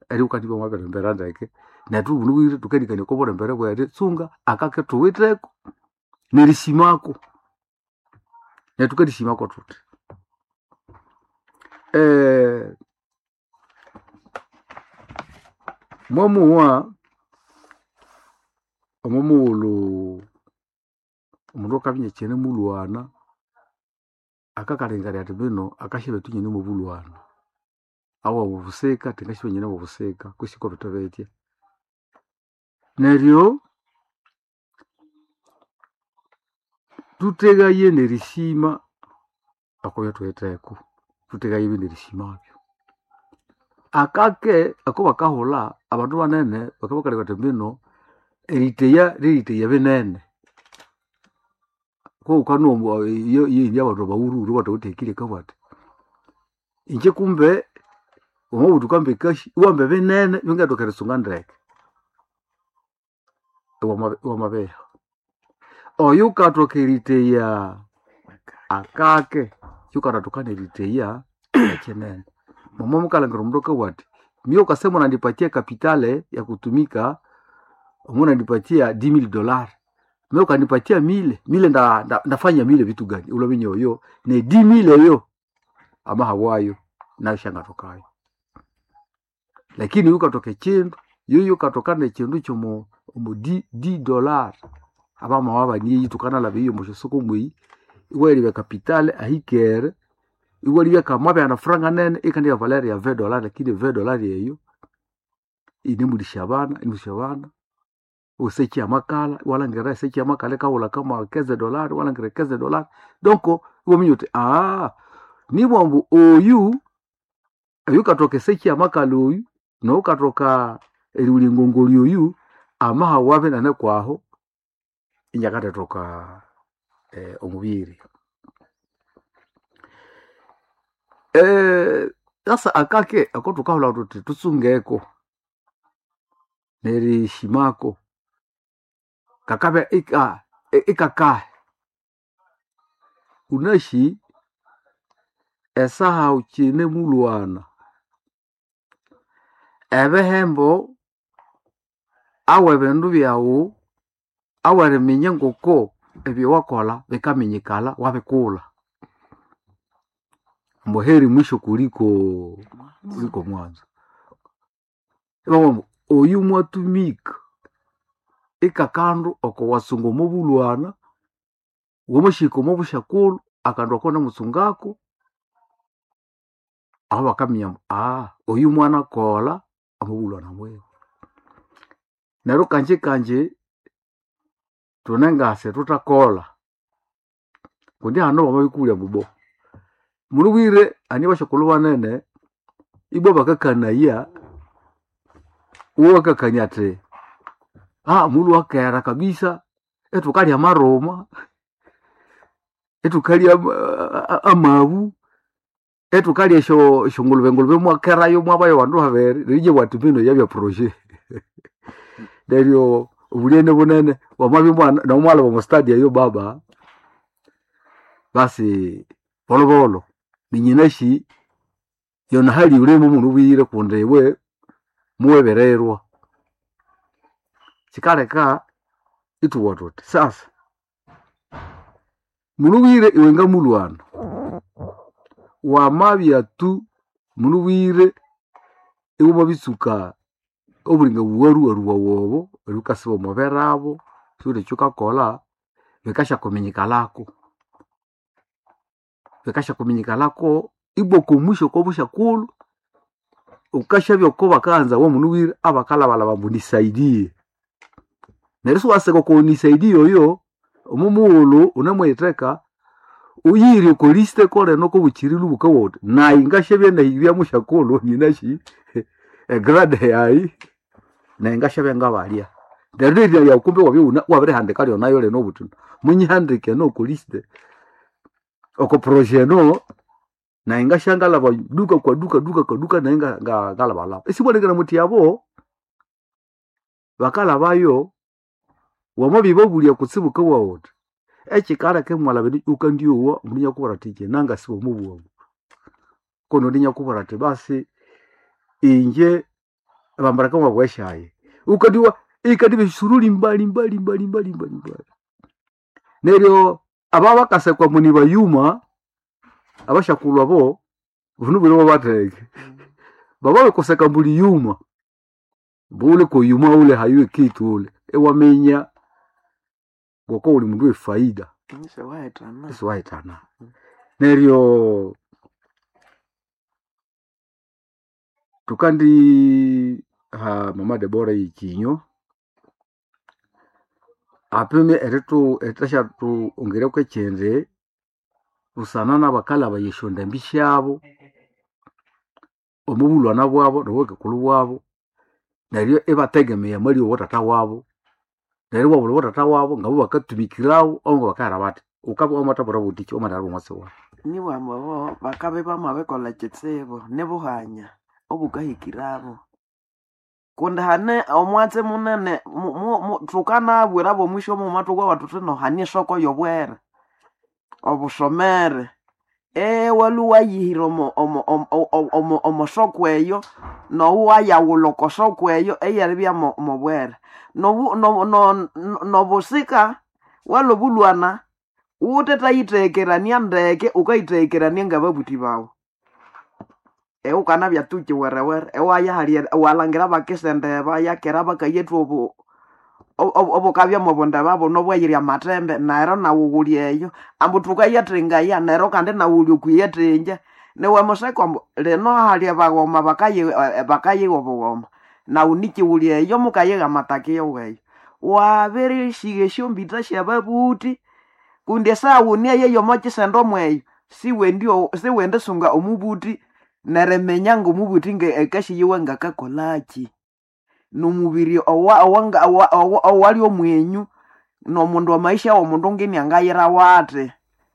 eri ukandibwa mwaberembera ndeke netu bunuwire tukendikania ko bulembere bweri tsunga akake tuwiteko nerisimako netukerisimako tuti eh, mwamuwa omwamuwulu omundu akabinya kyene mulwana akakalengalya ati bino akashibe tunyene mu bulwana awa bubusika tingashibe nyene bubusika kusiko bitobetya neryo tutegaye nerisima akobya tuwitheko tutegaye ibi nerisimabyo akake ako bakahula abandu banene bakabakaleka ati bino eriteya liriteya binene koukanomba yindi abandu bawururu batawutekile kabwati inje kumbe omabutu kambe kashi iwambe binene bingatoka risunga ndeke iwama- iwamabeha oyo ukatoka eriteya akake yukatatokana eriteya ekinene mama mukalangira omundu akawati mie ukasema unanipatia kapitale ya kutumika munanipatia 10000 dolari mie ukanipatia mile mile nda, nda, ndafanya mile vitu gani ulamenye oyo ne 10000 eyo amahawayo nayo shangatokayo lakini yukatoka ekindu yoyo ukatokana ekindu kyomu omu 10 dolari abamawa baniyi tukanalaba iyo mushosoko mweyi iwelibya kapitale ahikere iwelibya kamwabya na franga nene ikandika valeri ya 20 dolari lakini 20 dolari eyo inimulisha bana inimulisha bana usechi amakala walangira esechi amakala kawula kama keze dolari walangira keze dolari donc iwominya uti ah nibwambu oyu oyu katoka esechi amakala oyu noukatoka eriulingongoli oyu amaha wabe nane kwaho inyakatetoka eh, omubiri eh, sasa akake ako tukahula tuti tusungeko nerishimako kakabe ika i- ikakahe unashi esaha ukine mulwana ebehembo awe bindu byawu aweriminya ngoko ebyowakola bikaminyikala wabikula mbo heri mwisho kuliko kuliko mwanzo ibamwambo oyu mwatumika ikakandu oko wasunga omubulwana womushika omubushakulu akandu ako namusungako aho bakaminya mbu ah oyu mwana kola omubulwana bwewe neryo kanje kanje tunengase tutakola kundi hano bamabikulya mubo mulubwire ani bashakulu banene ibo bakakanaya uwo bakakania ati ah mulu wakera kabisa etukalya maroma etukalya ama- a- amabu etukalya esho eshongulube ngulube mwakerayo mwabayo bandu habere rije bwati bino yabya proje neryo obulyene bunene wamabya mwana nomwala bamustadia yo baba basi bolobolo ninyinashi yona hali ulemu munu bwire kundi iwe muwebererwa kikaleka ituwa tuti sasa mulubwire iwe nga mulwana wamabya tu mulubwire iwe mabitsuka obulinga buwaruwaruwa wobo olukasiba omuberabo sule kyukakola bikashakuminyikalako bikashakuminyikalako iboko mwisho kobushakulu ukashabya oko bakanza wo munubwire abakalabalaba mbu nisaidie neryo siwaseka ko nisaidie oyo omumuwulu unamweteka uyiri koliste koleno kobukirilu bukawoti nayi ngashabya nahibya mushakulu ninashi egrade yayi nayi ngashabya ngabalya neryo lirya lyakumbe wabya una- wabirihandika lyonayo leno obuti munyihandike nokoliste oko proje no naye ngashangalaba duka kwa duka duka kwa duka naye nga- nga- ngalabalaba esibonekera muti abo bakalabayo wamabiba bulya kutsibuka wawoti ekikaleka emwalaba uka ndiowa mulinya kubara tije nanga sibo mubwabu kono linya kubara ti basi inje bambara kama bweshaye ukadiwa ikadiba suruli mbali mbali mbali mbali mbali mbali neryo aba bakasekwa muni bayuma abashakulwa bo vunu bwino bateke baba bekoseka mbuli yuma bule kuyuma ule hayuwe kitu ule ewamenya ngoko uli mundu wefaida nise waetana isiwaitana neryo tukandi ha mama debora ikinyo apime eritu etasha tu ongereko ekyende busana nabakala bayeshonda embi syabo omubulwana bwabo nobwekekulu bwabo neryo ibategemeya mali owotata wabo neryo wabula wotata wabo ngabo bakatumikirawo ongo bakahera bati ukaba wamatabura butiki omatara omwasi wabo niwamba bo bakabe bamabekola kitsibu nibuhanya obukahikirabo kundi hane omwatsi munene mu- mu- mu- thukanabwira bomwisho muma tukwawa thuthi nohania esoko yobwere obusomere ewali wayihira omo- omo- omo- omo- omo- omosoko eyo nowayawula okosoko eyo eyeribya mo- mobwere Nobu- no- no- no- nobusika walobulwana wutetayiteekerania ndeke ukayiteekerania ngababuthi bawu eukanabya tuki werewere ewayahalya walangira bakisendeba yakera bakayethu obu obu- obu- obukabya mubunde babo nobweyirya matembe nero nawughulya eyo ambu tukayethingaya nero kandi nawulya okuyethinja niwe museka ambu lino halya baghoma bakayi- eh, bakayiha obughoma nawu nikiwulya eyo mukayiha amatakiyo weyo wabirishigha esyombita syababuthi kundi esawuni eyo eyomokisendo mweyo siwendi o- siwendi sunga omubuthi neriminya ngomubuthi nge ekashiyiwe ngakakolaki nomubiri owa- owanga- owa- owa- owali omwenyu nomundu amaisha womundu ngini angayira wati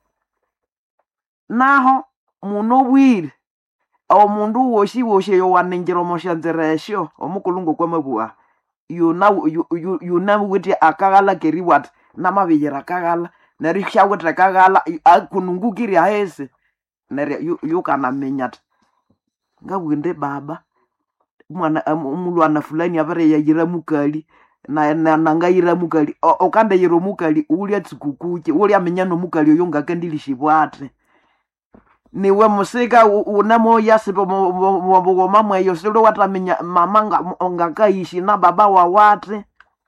naho muno obwire omundu wosi wosi eyo waningira omosyanzira esyo omukulungu kwamabugha yuna yu- yu- yunawithe akaghala keribwa athi namabiyira akaghala neryo syawithe akaghala i- akunungukirya hesi neryo yu- yukanaminya athi ngabugha baba mwana am- omulwana fulani abiriyayira mukali na- na- nangayira mukali O- okandayira omukali ulya tsikukuki ulyaminya nomukali oyo ngakandilishibwa athi niwe musika u- unemoyasiba mubughoma mweyo sili wataminya mama nga- ngakaishi na baba wawati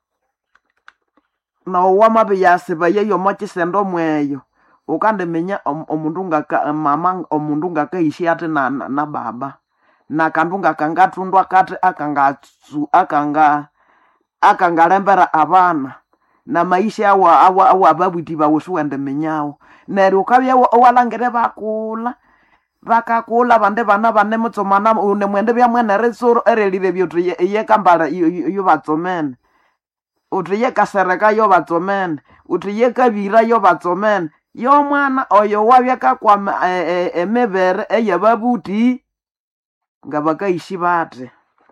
nowamabiyasiba yeyo mokisendo mweyo ukandiminya om- omundu ngaka mama omundu ngakaishi ati na, na, na baba na kandu ngakangathundwa kati akangatsu akanga akangalembera abana na maisha awa awa awa babwiti bawe siwendiminyawo neryo ukabya wa- walangire bakula bakakula bandi bana bane mutsomana unemwende byamwene ritsuru erelire byuthi ye- yekambala iyo- iyo iyo batsomene uthi yekasereka yo batsomene uthi yekabira yo batsomene yomwana oyo wabya kakwama e- e- emibere eyababuthi ngabakaishi bati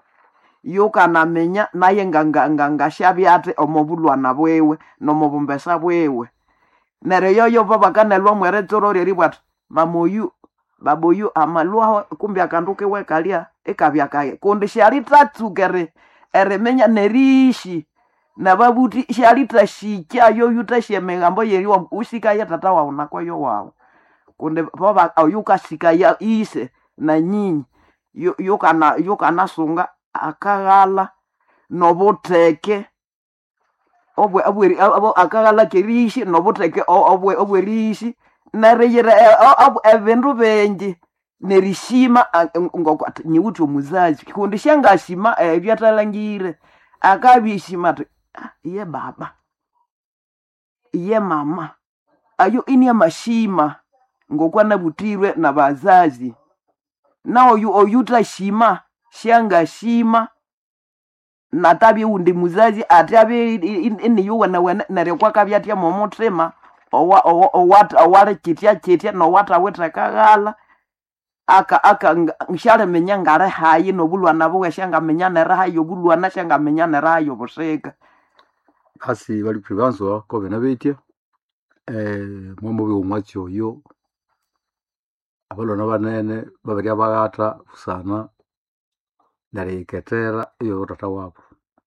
yukanaminya naye nga- nga- nga- ngashabya ati omubulwana bwiwe nomubumbesa bwiwe neryo yoyo babakanelwa mweretsoro ryeribwa athi mama oyu baba oyu amalwaho kumbi akandu kiwe kalya ikabya kaye kundi syalithatsuka eri- eriminya neriishi nababuthi syalithashikya yoyu thasya emigambo yeriwa usikaye tata wawu nakoyo wawu kundi boba oyu kasikaya ise na nyinyi yu- yukana yukanasunga akaghala nobutheke obwe obweri abo- akaghala keriishi nobutheke o- obwe obweriishi neriyira e- o- ob- ebindu bingi nerishima a- ngoko athi nyiwuthi omuzazi kundi syangashima ebyo athalangire akabishima athi "Ah, iye baba iye mama ayo ini amashima ngokwanabutirwe nabazazi na oyu oyuthashima syangashima natabye undi muzazi ati abe iniyuwenewene neryo kwakabya momuthima owa- owa- owat- owali kitya kitya nowathawithe akaghala aka aka nga- syaliminya ngali hayi nobulwana buwe syangaminya nerihayi obulwana syangaminya nerihayi obusika basi bali privanzwa kovena betya eh, mwamubi omwatsi oyo abalwana banene babirya baghatha busana neryo yiketera iyo tata wabo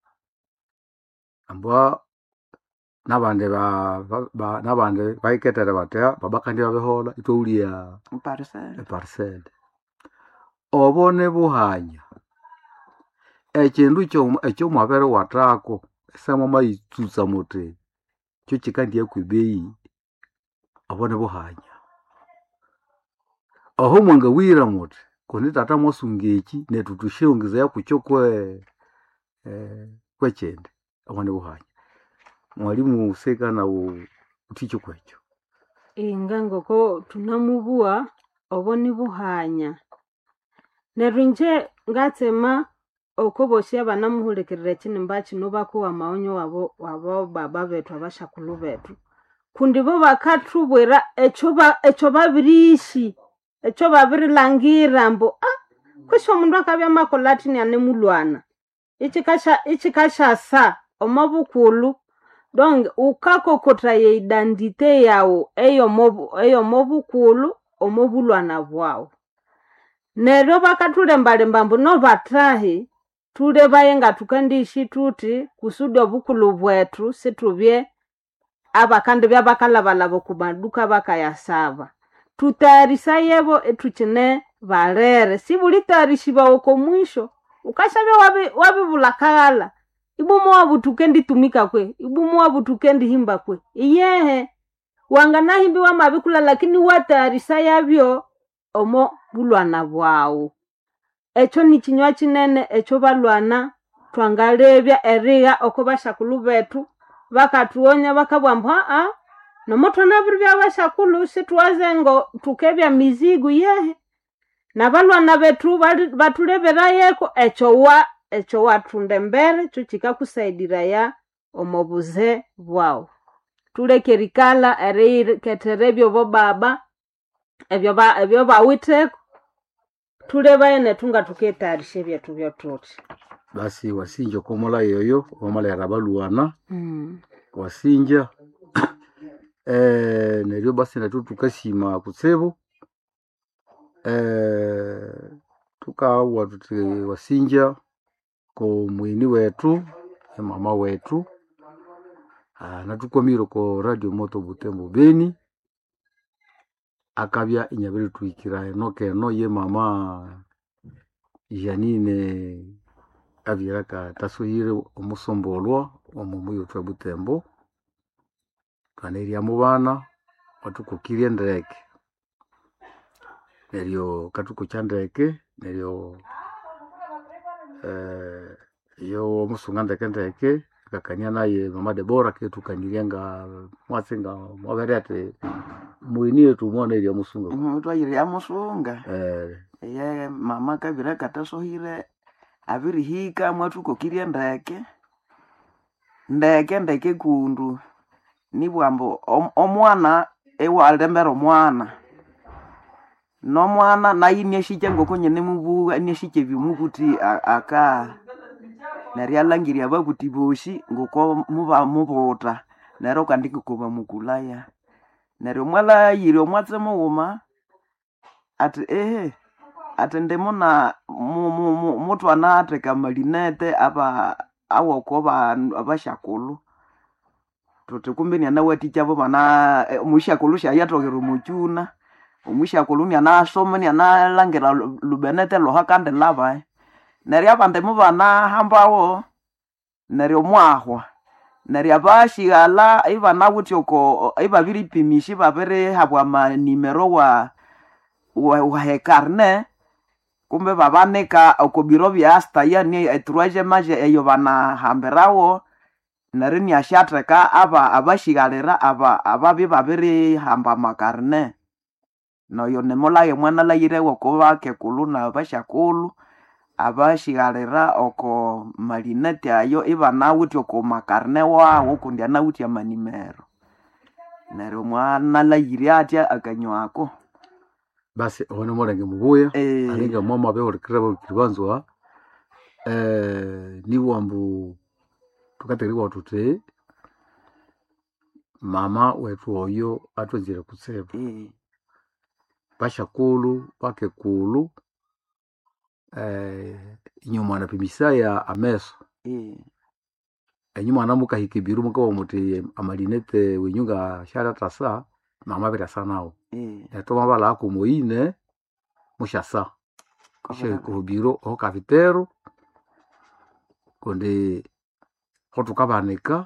ambwa nabandi ba- ba- ba- nabandi bayiketere batya baba kandi babehola itwaulia parisele eparisele obo nibuhanya ekindu ekyo- ekyomwabere watako esama mayitsutsa muti kyo kikandya kwibeyi obo nibuhanya oho mwangawira muti kundi tata mwasunga eki nethu tushongezaya kukyo kwe eh, kwekyindi obo nibuhanya mwalimu seka nawo utikyo kwekyo inga ngoko tunamubua obo nibuhanya neryo inje ngatsema oko bosi abanamuhulikirira ekinimba kino bakuwa maonyo wabo wabo baba bethu abashakulu bethu kundi bo bakathubwira ekyo ba- ekyo babiriishi ekyo babirilangira mbu ah kwisi omundu akabya makola athi nianemulwana ikikasha ikikashasa omo bukulu donc ukakokothaya identite yawu eyomo eyomo bukulu omo bulwana bwawu neryo bakathulembalemba mbu nobathahi thulebaye nga thukandiishi thuthi kusudi obukulu bwethu sithubye abakandibya bakalabalaba oku maduka bakayasaba thutayarisayebo ethukine balere sibulitayarishibawa oko mwisho ukashabya wabi- wabibula kaghala ibumu wabutuka enditumika kwe ibumu wabutuka endihimba kwe iyehe wanganahimbiwa mabikula lakini watayarisa yabyo omo bulwana bwawu ekyo nikinywa kinene ekyo balwana twangalebya erigha oko bashakulu bethu bakathuwonya bakabwa mbu aa nomothwana bya bashakulu situwaze ngo tukebya mizigu yehe nabalwana bethu bali- bathuleberayeko ekyo wa ekyo wathunda embere kyo kikakusaidiraya omo buze bwawu tuleke erikala erikethera ebyo bo baba ebyo ba- ebyo bawitheko thulebaye nethu nga tuketayarisha ebyethu byothuthi basi wasinja okomola yoyo wamalera balwana mm. wasinja eh, neryo basi nethu tukasima kutsibu eh, tukawa tuti wasinja ko mwini wetu emama wetu ah, natukwamire ko radio moto butembo beni akabya inyabiri tuhikira enoka eno ye mama janine abyeraka tasuhire omusombolwa omumu yotwe butembo twanerya mu bana watukukirye ndeke neryo katukukya ndeke neryo eh, yo omusunga ndeke ndeke akakania naye mama debora ketukanirya nga mwatsi nga mwabere ati mwini yetu mwana erya musunga twayire yamusunga eh, eye mama kabira katasohire abirihika mwathukokirye ndeke ndeke ndeke kundu nibwambu om- omwana ewalembera omwana nomwana nayi niashikya ngoko nyene mubuga niashikya ebimubuti a- aka neryo alangirya ababuti bosi ngoko muba mubuta neryo kandi ngoko bamukulaya neryo mwalayire omwatse mughuma ati ehe ati ndimuna mu- mu- mu- mutwana atheka malinete aba awoko bandu abashakulu tuti kumbe nianawathikya bana eh, omushakulu shayatokera omukyuna omushakulu nianasoma nianalangira lu- lubenete luha kandi laba neryo abandi mubanahambawo neryo mwahwa neryo abashighala ibanawuthi oko ibabiripimisha ibabirihabwa amanimero wa wa wa hekarne kumbe babanika oko biro bya astaya ni etruaje maje eyo banahambirawo neryo niashatheka aba abashighalira aba ababi babiri hamba makarne noyo nimulaye mwana layirewo kubakekulu na bashakulu abashighalira oko malineti ayo ibanawuthi oko makarne wawo kundi anawuthi amanimero neryo mwana layire atya akanywako basi one mulenge mubuya eh, alinga mwama behulikirira babikiri banzwa eh, niwambu tukategerewa tuti mama wetu oyo atwenzire kutsibu eh, bashakulu bakekulu eh, inyuma anapimisaya ameso Eh, enyuma anamukahika biru mukawa muti amalinete wenyunga sharatasa mama birasa nawo eh, eto mabala ako moine mushasa ishe kobona- kuhubiro oho kavitero kundi hotukabanika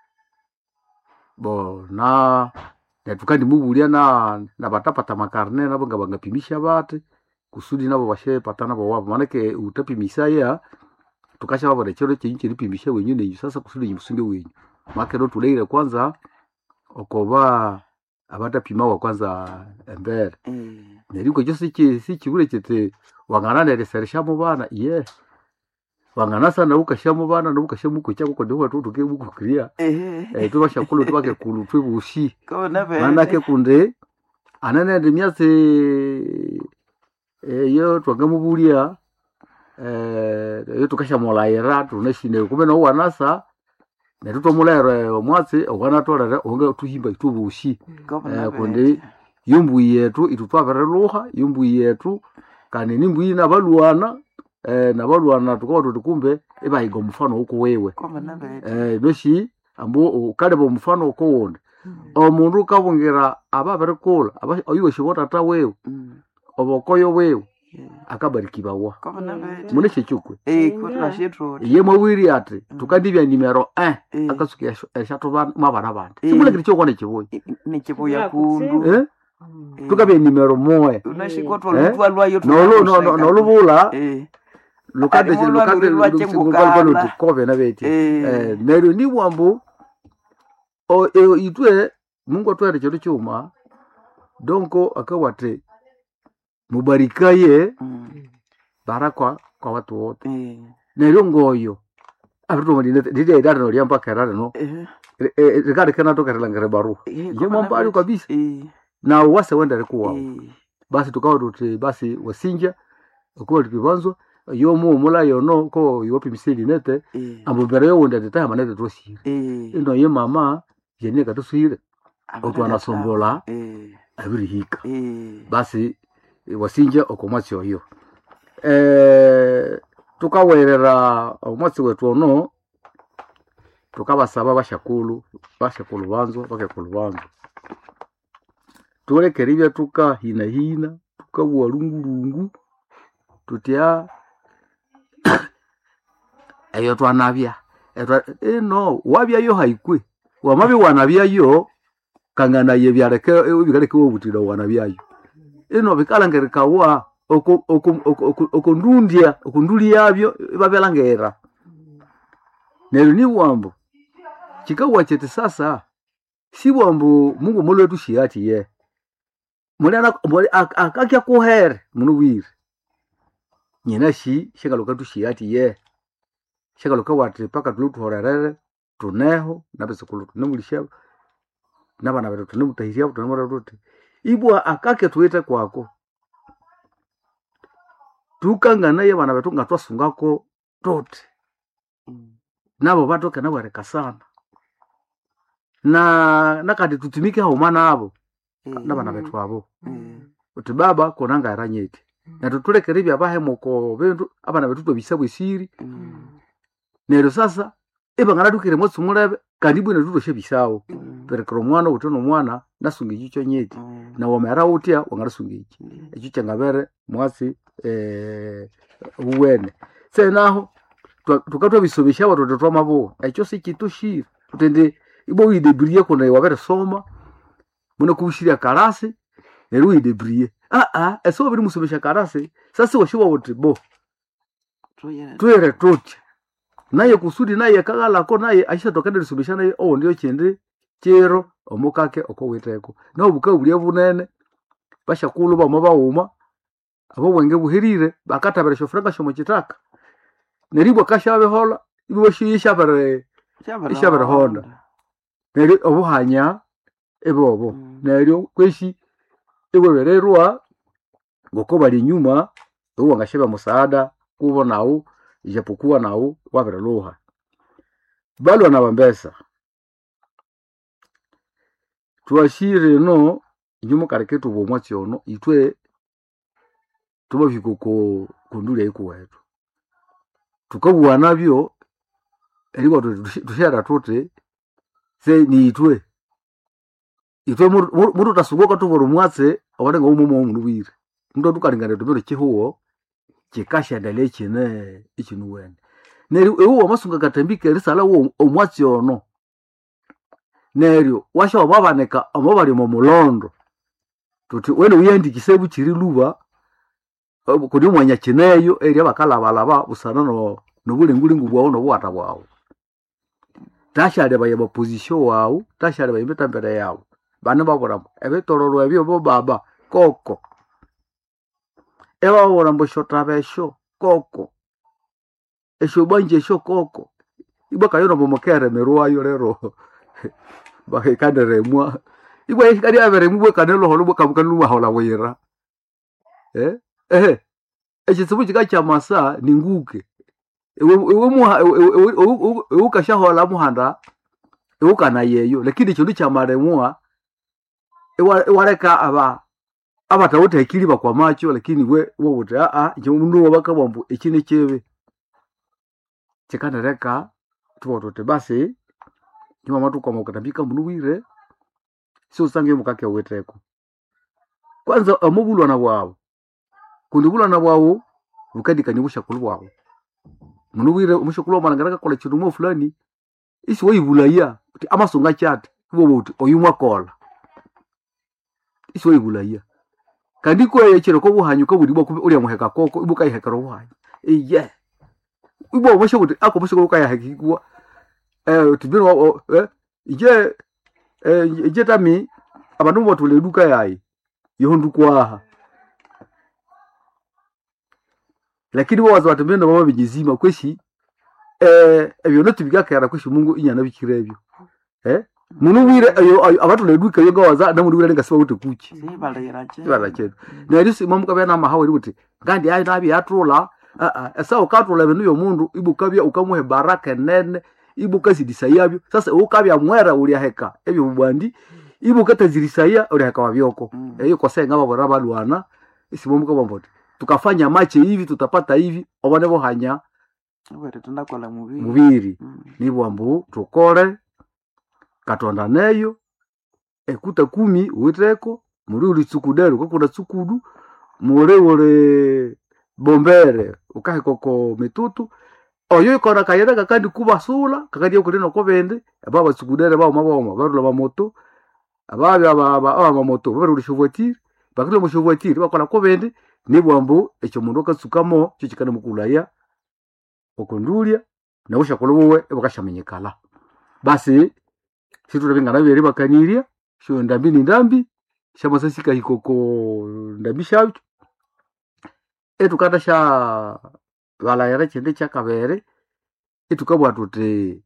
bo na netukandimubulya na nabatapata makarne nabo nga bangapimisha bate kusudi nabo bashepata nabo wabo manake utapimisaya tukasha babona chero chenyu cheripimisha wenyu nenyu sasa kusudi nyimusunge wenyu make ro tuleire kwanza okoba abatapimawa kwanza embere eh, neriko ekyo siki sikibule kiti wang'ananelesereshamo bana ye wang'anasa nawe ukashamo bana nawe ukashamo kucha kuko ndiho watu tuke bukukiria eh, eh tubashakulu tubake kulu twibushi kobona bene. manake kunde ananende myatsi eyo twangamubulya eh eyo tukashamulayira tunashine kumbe nawo wanasa netutomulaira omwatsi owanatolere onge tuhimba itubushi Kobona eh, bene. kundi yumbuyi yetu itutwaviriluha yumbuyi yetu kandi nimbuyi nabalwana eh, nabalwana tukawa tuti kumbe ibahiga omufano uko wewe Kobona bene. eh, noshi ambu ukaleba omufano uko wundi omundu ukabungira ababirikula oyuweshiba tata wewe Mm, obokoyo wewe eh, akabarikibawa kobona bene. mune shechukwe Eh, Inga. kutwa shitoti. iye mwawiri ati tukandibya nimero eh, Eh, akasuka eshatu mwabana bandi Eh. simulekire kyokwana kibuyi i- i- nikibuya Ya kundu. kutsibu. eh? Eh, tukabya nimero moya unashikotwa Eh? lutwa lwayo Nolu- no- no- tunakuseka. nolubula Eh, lukande Alimu lwalu lwache ngukala. lukove nabeti eh, neryo nibwambu o- e- itwe mungu atwere kindu kyuma donko akawate mubarikaye mm, barakwa kwa watu wote eh, neryo ngoyo abiritomadidaidatano lyambakera rino eh, rikarekenatokerelangere barua eh, ye kobona mwambayo bene. kabisa Eh, nawe wase wendere kuwawo eh, basi tukawa tuti basi wasinja okuba tukibanzwa yomuumula yono ko iwapimisili nete eh, ambu mbere yowundi atitaha manete twasire eh, ino ye mama yenie katuswire abana otwanasombola eh, abirihika eh, basi eh, wasinja okomwatsi oyo eh, tukawerera omwatsi wetu ono tukabasaba bashakulu bashakulu banzwa bakekulu banzwa tulekera ibya tukahinahina tukabuwa lungulungu tutya eyo twanabya Etwa- eno wabyayo haikwe wamabya wanabyayo kang'anaye byaleke bikaleke wobutira wanabyayo ino bikalangerikawa oko- oko- oko- oko- okundundya okunduli yabyo babyalangera neryo ni bwambo kikawa kyeti sasa si bwambo mungu mulwetu shiati ye muli ana- muli ak- akakya kuhere munu bwire nyina shi shakaluka tushiyati ye shakaluka wati paka tulu tuhorerere tuneho nabesikulu tunemulishabo nabana betu tunemutahiriabo tunemura tuti ibwa akake tuite kwako tukangana ye bana betu nga twasungako tuti mm, nabo batoke nabwereka sana na nakati tutumike hauma nabo eh, nabana betu abo eh, uti baba konanga eranyete neryo tulekere byabahemoko bintu abana betu twabisabwe siri mm, neryo sasa ibangana dukire mwatsi mulebe kandi bwina tutoshe bisawo mm, perekera omwana uti nomwana nasunga ekyo kyonyeti mm, na wamera utya wangarasunga eki mm, ekyo kyangabere mwatsi eh, uwene senaho twa- tukatwabisobesya watoto twamabuwa ekyo sikitushire utende ibo widebriye kuna wabere soma muna kubushirya karasi neryo widebriye aa ese wabiri musomesha karasi sasa washiwa uti bo tuyere- twere tutya naye kusudi naye kagalako naye ashatokende lisomesha naye owo ndio kindi kiro omukake okowiteko nawe bukabu bulya bunene bashakulu bama bawuma abo bwenge buhirire bakatabira shofuranga shomo kitaka neribwa kashabehola ibo bashiyishabere Shabara Ishabara Honda. neryo obuhanya ebobo Mm. neryo kweshi ibwebererwa ngoko bali nyuma uwa ngasheba musaada kubo nawu ijapokuwa nawu wabereluha balwa na bambesa twashire no inyuma kareketu bwomwatsi ono itwe tubafika ko kunduli aiku wetu tukabuwa nabyo eriko tushera tuti se niitwe itwe mutu tasugoka tuvora mwatse awanenga umumo omunubwire ndo tukalingana tumiro chihuwo chikashendele chine ichinuwene neryo ewu wamasunga katambika erisala wo omwatsi ono neryo washa wababaneka amo bali mu mulondo tuti wene uyandikise buchiri luba eh, kuni mwanya chineyo eri abakalabalaba busana no nobulingulingu bwawu nobuwata bwawu tashale baye baposition wawu tashale baye betambere yawu bane babulamo ebitororo ebyo bo baba koko ebabura mbu shotaba esho koko esho bwanje esho koko ibwa kayono bomokere merwayo lero bakekanderemwa ibwa ikadi averemu bwe kanelo holo bwe kamukanu bahola wira eh eh ekitsibu kika kya masa ni nguke ewe ewe muha ewe ukashahola muhanda ewe kana yeyo lakini kindu kya maremwa ewa- ewaleka aba abatawutekiri bakwa macho lakini we wobuti aa mundu wabakabwa mbu eki nekyebe kikanereka tubotote basi nyuma tukoma ukatambika munu bwire siusange mukake weteko kwanza amubulwana bwawu kundi bulwana bwawu bukadikanya obushakulu bwawu munu bwire omushakulu wamalangana kakola kindu mwa fulani isi waibulaya uti amasonga kyati ibobo uti oyu mwakola isi waibulaya kandi kweye kiro ko buhanyu ko buribwa kubi uri muheka koko ibuka ihekero buhanyu iye ibo mushe kuti ako mushe ko kaya hekikwa eh tibiro eh ije eh ije tami abantu botule duka yayi yohundu kwaha lakini bo wazo batembenda baba bijizima kweshi eh ebyo no tubigakera kweshi mungu inyana bikirebyo eh munu wire ayo ayo- abatule duka yo gawaza namuntu wire ngasiba kuti kuchi sibalira che ibala chetu neryo simamukabya namahawe kuti ngandi ayi nabi yatula aa esa ukatula ebindu byomundu ibukabya ukamuhe baraka enene ibukazidisa yabyo sasa ukabya mwera ulyaheka ebyo bubwandi ibukatazirisa ulyaheka wabyoko Mm. eyo kosenga babora balwana isimamukabamboti tukafanya mache hivi tutapata hivi obone bohanya were tundakola mubiri mubiri Mm. nibwambu tukole katonda neyo ekuta kumi uiteko muri uli tsukudero kokuna tsukudu muli uli bombere ukahikoko mitutu oyo ikona kayira kakandi kubasula kakandi okulina kobende aba batsukudere bauma bauma barula bamoto ababi abamoto barula shovoitiri bakila mushovoitiri bakola kobende nibwambu ekyo mundu akatsukamo kyo kikana mukulaya okundulya naushakola buwe ebukashamenyekala basi situlabingana bibere bakanirya sho ndambi ni ndambi shamasasika hikoko ndambi shabyo etukata sha balayira chende chakabere etukabwa tuti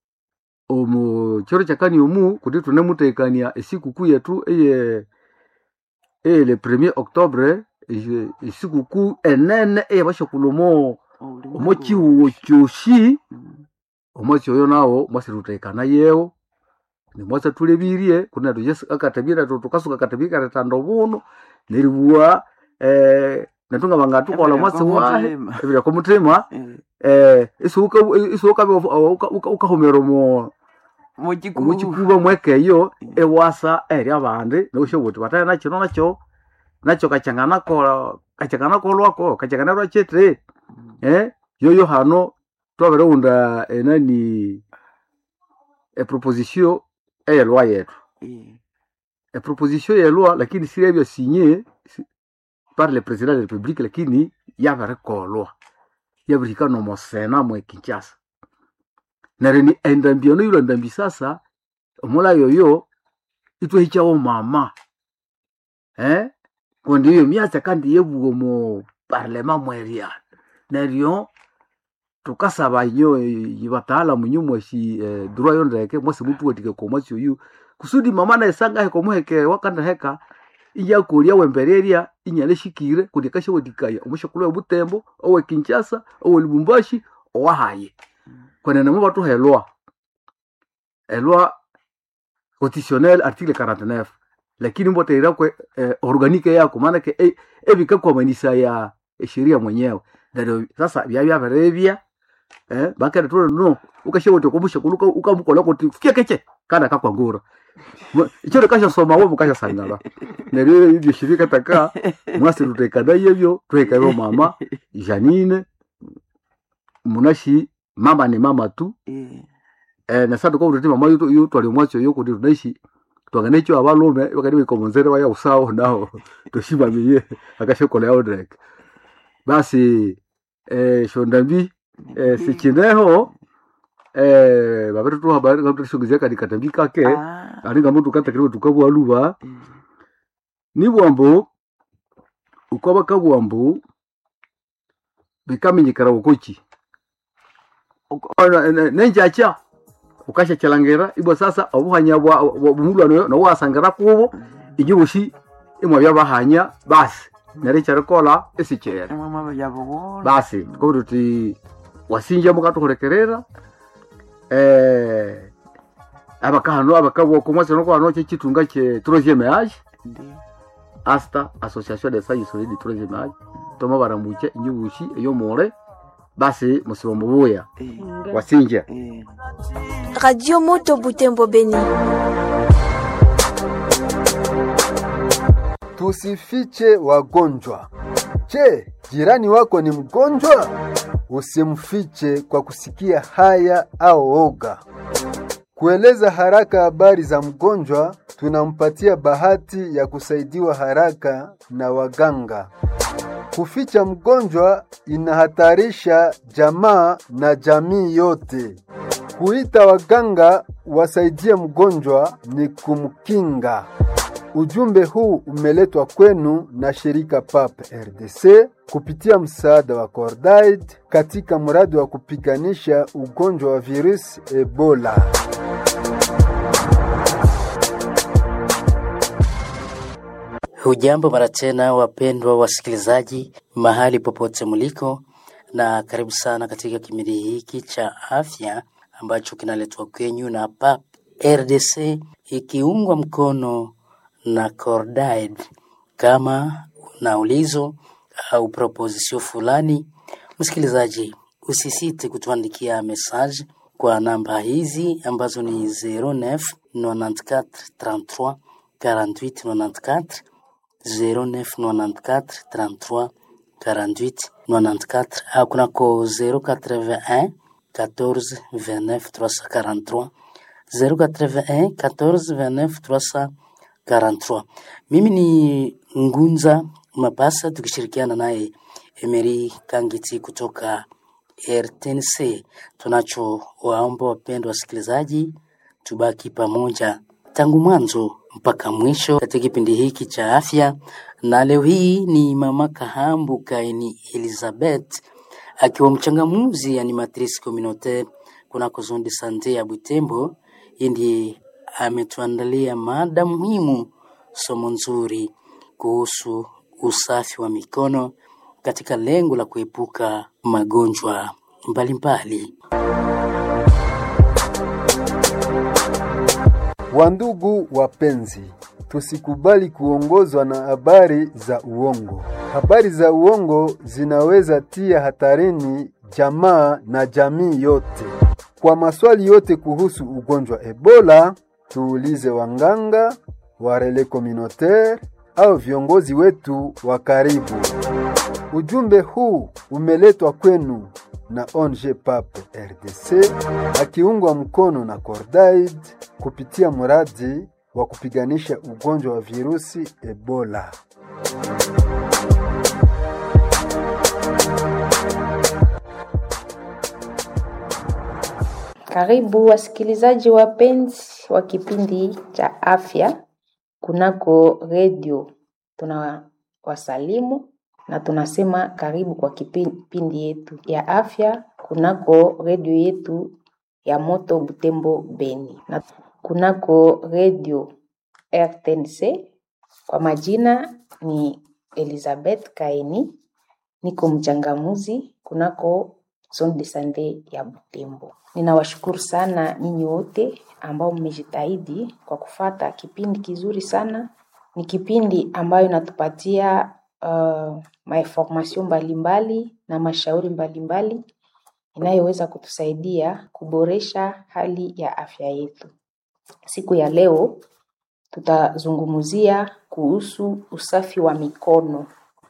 omu chiro chakani omu kuti tunemutekania esikukuu yetu eye eye le premier octobre eye- esikukuu enene eyabashakulumo Obulingo omo chihuwo kyoshi Mm. omwasi oyo nawo mwasi tutekana yewo nimwasa tulebirie kuna tujesi akatabira tukasuka katabira karetando buno neribuwa eh natunga banga tukola Ebere mwasi kwa wahe mutima. ebira ko mutima Eh, eh isuka isuka ukahomero mo mukikubu. mukikuba mwekeyo ewasa eri abandi noshobuti bataya nakyo nakyo nakyo kachangana ko kachangana ko lwako kachangana lwa chetre Mm. eh yoyo hano twabere unda enani eproposition eyelwa yetu Eh, eproposition yelwa lakini sirebya sinye si- par le président de la république lakini yaberekolwa yabirihika nomosena mwe kinshasa neryo ni endambi ono yilwa ndambi sasa omula yoyo itwahichawo mama eh kundi iyo myatsa kandi yebuwo mu parlema mweria neryo tukasaba inyo yibataalamu nyo mwashi eh, durwa yo ndeke mwasi mutu watike komwasi oyu kusudi mama naesanga heko muheke wakanda heka iyakolya wembererya inyale shikire kundi kashe watikaya omushakulu wa butembo owe kinshasa owe lubumbashi owahaye kwenene mu batu helwa elwa constitutionnel article 49 lakini mboteira kwe eh, organique yako maanake eh, ebikakwamanisaya esheria mwenyewe neryo sasa byabya biribya eh bakere tu no ukashewote kumusha kuluka ukamukola kuti fike keche kana kakwangura icho kasha soma wo mukasha sangala neryo ibyo shirika taka mwasi tutekana yebyo twekayo mama Janine munashi mama ni mama tu Eh, eh na sasa kwa mama yuto yuto alimwacho yuko ndi tunaishi twangane cho abalume wakati wikomonzere waya usao nao toshiba miye akashokola yao direct basi eh shondambi eh sikineho eh babere tu habari ngam tushugizia kadi katambi kake ah, alinga mtu kata kiriwe tukabwa luba mm, ni bwambo ukwaba kabwambo bikamenyekera ukochi uko- nenjacha ukasha chalangera ibwo sasa obuhanya bwa bwa- bumulwano no wasangera kubo igibushi imwe byabahanya basi nari charikola esichera emwe mwe byabugola basi tuko tuti wasinja mukatuhulekerera eh abakahano abakabwa komwase no kwano cyo kitunga cye troisième âge Ndi. asta association de sages solide du troisième âge toma barambuke inyibushi eyo more basi musibombo buya Eh, Nga- wasinja eh. Radio Moto Butembo Beni. Tusifiche wagonjwa. Je, jirani wako ni mgonjwa? Usimfiche kwa kusikia haya au oga. Kueleza haraka habari za mgonjwa, tunampatia bahati ya kusaidiwa haraka na waganga. Kuficha mgonjwa inahatarisha jamaa na jamii yote. Kuita waganga wasaidie mgonjwa ni kumkinga. Ujumbe huu umeletwa kwenu na shirika PAP RDC kupitia msaada wa Cordaid katika mradi wa kupiganisha ugonjwa wa virusi Ebola. Hujambo mara tena, wapendwa wasikilizaji, mahali popote mliko, na karibu sana katika kipindi hiki cha afya ambacho kinaletwa kwenyu na PAP RDC ikiungwa mkono na Cordaid. Kama una ulizo au proposition fulani, msikilizaji, usisite kutuandikia message kwa namba hizi ambazo ni 09 94 33 48 94 0994 33 48 94 au kunako 081 14 29 343 081 14 29 343. Mimi ni Ngunza Mapasa tukishirikiana naye Emery Kangiti kutoka RTNC. Tunacho waomba wapendwa wasikilizaji, tubaki pamoja tangu mwanzo mpaka mwisho katika kipindi hiki cha afya, na leo hii ni mama Kahambu Kaini Elizabeth akiwa mchangamuzi animatrice communautaire kunako zone de sante ya Butembo. Yeye ndiye ametuandalia mada muhimu, somo nzuri kuhusu usafi wa mikono katika lengo la kuepuka magonjwa mbalimbali. Wandugu wapenzi, tusikubali kuongozwa na habari za uongo. Habari za uongo zinaweza tia hatarini jamaa na jamii yote. Kwa maswali yote kuhusu ugonjwa Ebola, tuulize wanganga, warele communautaire au viongozi wetu wa karibu. Ujumbe huu umeletwa kwenu na ONG PAP RDC akiungwa mkono na Cordaid kupitia mradi wa kupiganisha ugonjwa wa virusi Ebola. Karibu wasikilizaji wapenzi wa kipindi cha afya kunako redio. Tunawasalimu na tunasema karibu kwa kipindi yetu ya afya kunako redio yetu ya Moto Butembo Beni na kunako redio RTNC. Kwa majina ni Elizabeth Kaini, niko mchangamuzi kunako zone de sante ya Butembo. Ninawashukuru sana nyinyi wote ambao mmejitahidi kwa kufata kipindi kizuri sana. Ni kipindi ambayo inatupatia uh, mainformation mbalimbali na mashauri mbalimbali inayoweza kutusaidia kuboresha hali ya afya yetu. Siku ya leo tutazungumzia kuhusu usafi wa mikono.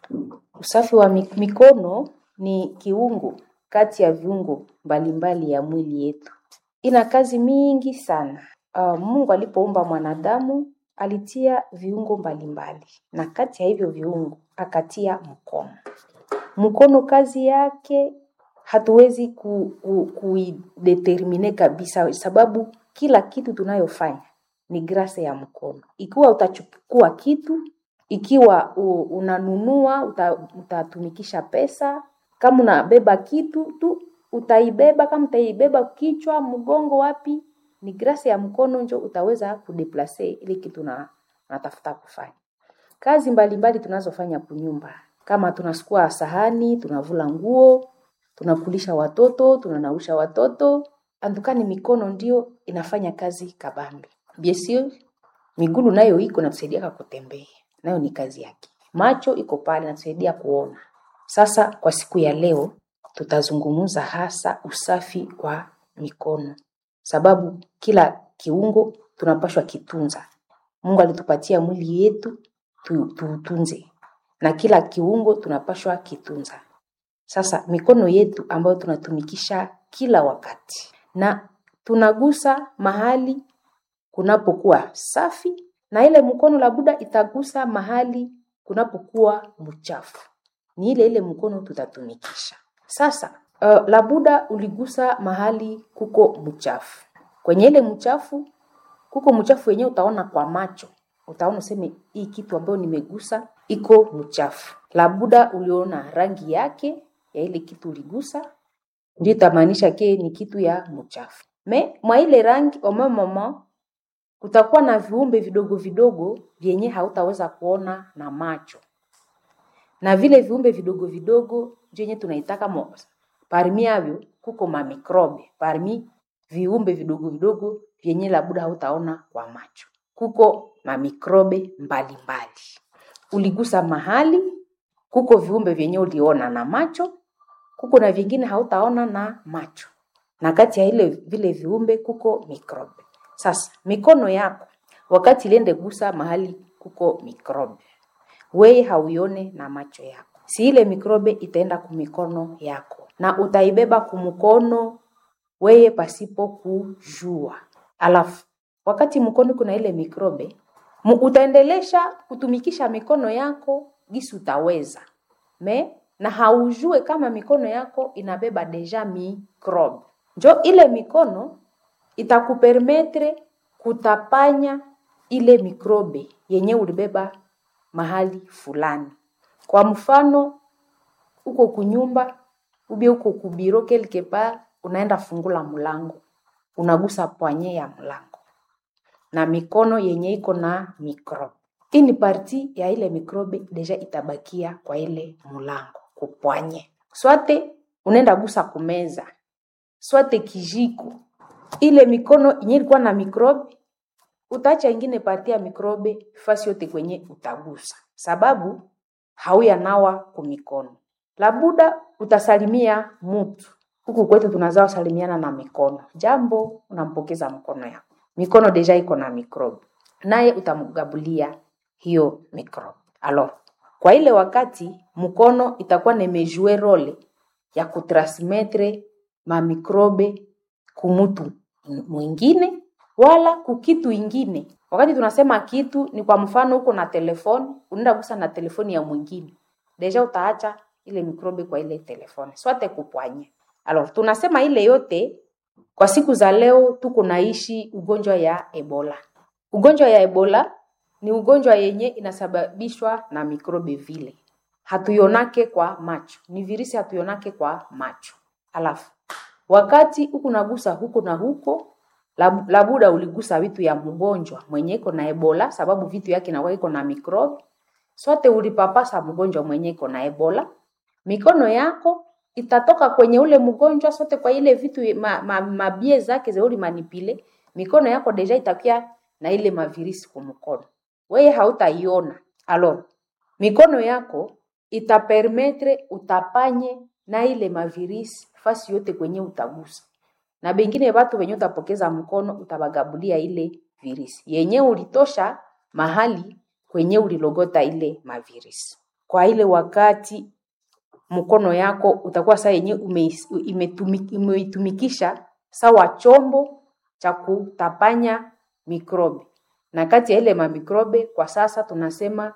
Usafi wa mi- mikono ni kiungo kati ya viungo mbalimbali ya mwili yetu. Ina kazi mingi sana. Uh, Mungu alipoumba mwanadamu alitia viungo mbalimbali na kati ya hivyo viungo akatia mkono. Mkono kazi yake hatuwezi ku, ku, kuidetermine kabisa, sababu kila kitu tunayofanya ni grase ya mkono. Ikiwa utachukua kitu, ikiwa u, unanunua uta, utatumikisha pesa, kama unabeba kitu tu utaibeba, kama utaibeba kichwa, mgongo, wapi, ni grase ya mkono njo utaweza kudeplace ile kitu na unatafuta kufanya kazi mbalimbali tunazofanya kunyumba, kama tunasukua sahani, tunavula nguo, tunakulisha watoto, tunanausha watoto, andukani mikono ndio inafanya kazi kabambi. Biesio migulu nayo iko natusaidia kutembea, nayo ni kazi yake. Macho iko pale natusaidia kuona. Sasa kwa siku ya leo tutazungumza hasa usafi wa mikono, sababu kila kiungo tunapashwa kitunza. Mungu alitupatia mwili yetu tu- tuutunze, na kila kiungo tunapashwa kitunza. Sasa mikono yetu ambayo tunatumikisha kila wakati na tunagusa mahali kunapokuwa safi, na ile mkono labuda itagusa mahali kunapokuwa mchafu, ni ile ile mkono tutatumikisha. Sasa uh, labuda uligusa mahali kuko mchafu, kwenye ile mchafu kuko mchafu wenyewe utaona kwa macho, utaona useme hii kitu ambayo nimegusa iko mchafu. Labuda uliona rangi yake ya ile kitu uligusa, ndio itamaanisha ke ni kitu ya mchafu. Me mwa ile rangi omemoma kutakuwa na viumbe vidogo vidogo vyenye hautaweza kuona na macho, na vile viumbe vidogo vidogo vyenye tunaitaka mo- parmi yavyo kuko mamikrobe, parmi viumbe vidogo vidogo vyenye labuda hautaona kwa macho, kuko mamikrobe mbalimbali. Uligusa mahali, kuko viumbe vyenye uliona na macho, kuko na vingine hautaona na macho, na kati ya ile vile viumbe kuko mikrobe. Sasa mikono yako wakati iliende gusa mahali kuko mikrobe, weye hauione na macho yako, si ile mikrobe itaenda kumikono yako na utaibeba kumkono weye pasipo kujua. Alafu wakati mkono kuna ile mikrobe, mu- utaendelesha kutumikisha mikono yako gisi utaweza me na haujue kama mikono yako inabeba deja mikrobe. Njo ile mikono itakupermetre kutapanya ile mikrobe yenye ulibeba mahali fulani. Kwa mfano, uko kunyumba ubie uko kubiro quelque part, unaenda fungula mlango, unagusa pwanye ya mlango na mikono yenye iko na mikrobe. Hii ni parti ya ile mikrobe deja itabakia kwa ile mlango kupwanye. Swate unaenda gusa kumeza, swate kijiko, ile mikono yenye ilikuwa na mikrobe utaacha ingine parti ya mikrobe fasi yote kwenye utagusa, sababu hauya nawa kumikono. Labuda utasalimia mutu huku kwetu tunazawa salimiana na mikono, jambo, unampokeza mkono yako, mikono deja iko na mikrobe, naye utamgabulia hiyo mikrobe. Alors, kwa ile wakati mkono itakuwa nemejue role ya kutransmetre mamikrobe kumutu mwingine wala kukitu ingine. Wakati tunasema kitu ni kwa mfano, uko na telefoni, unaenda gusa na telefoni ya mwingine, deja utaacha ile mikrobe kwa ile telefoni, swate kupwanye. Alors, tunasema ile yote kwa siku za leo tuko naishi ugonjwa ya Ebola. Ugonjwa ya Ebola ni ugonjwa yenye inasababishwa na mikrobe vile, hatuionake kwa macho, ni virusi hatuionake kwa macho. Alafu wakati huku nagusa huko na huko, lab- labuda uligusa vitu ya mgonjwa mwenye iko na Ebola, sababu vitu yake inakuwa iko na mikrobe. Sote ulipapasa mgonjwa mwenye iko na Ebola, mikono yako itatoka kwenye ule mgonjwa sote kwa ile vitu ma, ma, mabie zake zeuli manipile, mikono yako deja itakia na ile mavirisi kwa mkono, weye hautaiona. Alors, mikono yako itapermetre utapanye na ile mavirisi fasi yote kwenye utagusa na bengine watu wenye utapokeza mkono utabagabulia ile virisi yenye ulitosha mahali kwenye ulilogota ile mavirisi kwa ile wakati mkono yako utakuwa saa yenye umeis- imetumi- umeitumikisha sawa chombo cha kutapanya mikrobe na kati ya ile mamikrobe kwa sasa tunasema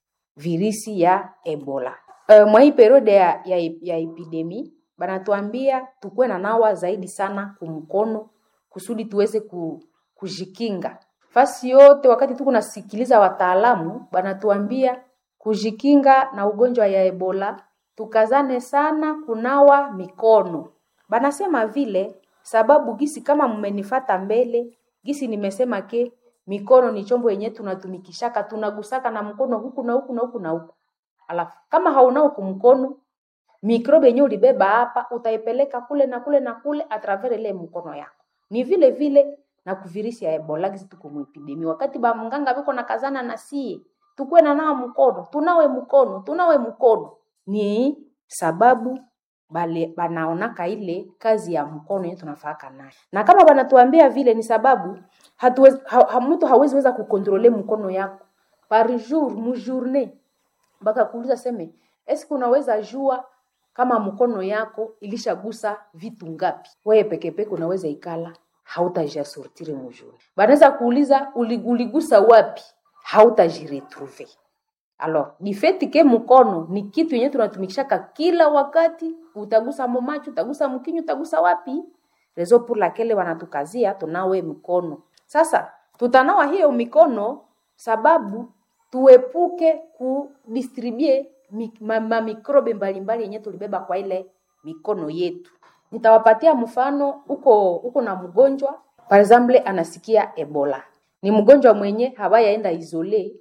virisi ya ebola uh, mwa hii periode ya, ya, ya epidemi banatuambia tukuwe na nawa zaidi sana kumkono kusudi tuweze ku, kujikinga fasi yote wakati tuko nasikiliza wataalamu banatuambia kujikinga na ugonjwa ya ebola tukazane sana kunawa mikono banasema vile sababu gisi kama mmenifata mbele gisi nimesema ke mikono ni chombo yenye tunatumikishaka tunagusaka na mkono huku na huku na huku na huku alafu kama haunao kumkono mikrobe yenye ulibeba hapa utaipeleka kule na kule na kule atravers ile mkono yako ni vile vile na kuvirisi ya ebola gisi tuko muepidemi wakati ba mganga biko na kazana na sie tukuwe na nawa mkono tunawe mkono tunawe mkono ni sababu bale banaonaka ile kazi ya mkono yenye tunafaka nayo na kama banatuambia vile ni sababu hatuwezi, ha, ha, mtu hawezi weza kukontrole mkono yako par jour mu journée mpaka kuuliza seme eske unaweza jua kama mkono yako ilishagusa vitu ngapi wewe pekepeke unaweza ikala hautajiasortire mujuni banaweza kuuliza uli- uligusa wapi hautajiretrouve alors du fait ke mkono ni kitu yenye tunatumikishaka kila wakati utagusa momacho utagusa mkinyo utagusa wapi rezo pour laquelle wanatukazia tunawe mkono sasa tutanawa hiyo mikono sababu tuepuke kudistribue mi- ma- mamikrobe mbalimbali yenye tulibeba kwa ile mikono yetu nitawapatia mfano huko huko na mgonjwa par exemple anasikia ebola ni mgonjwa mwenye hawayaenda isole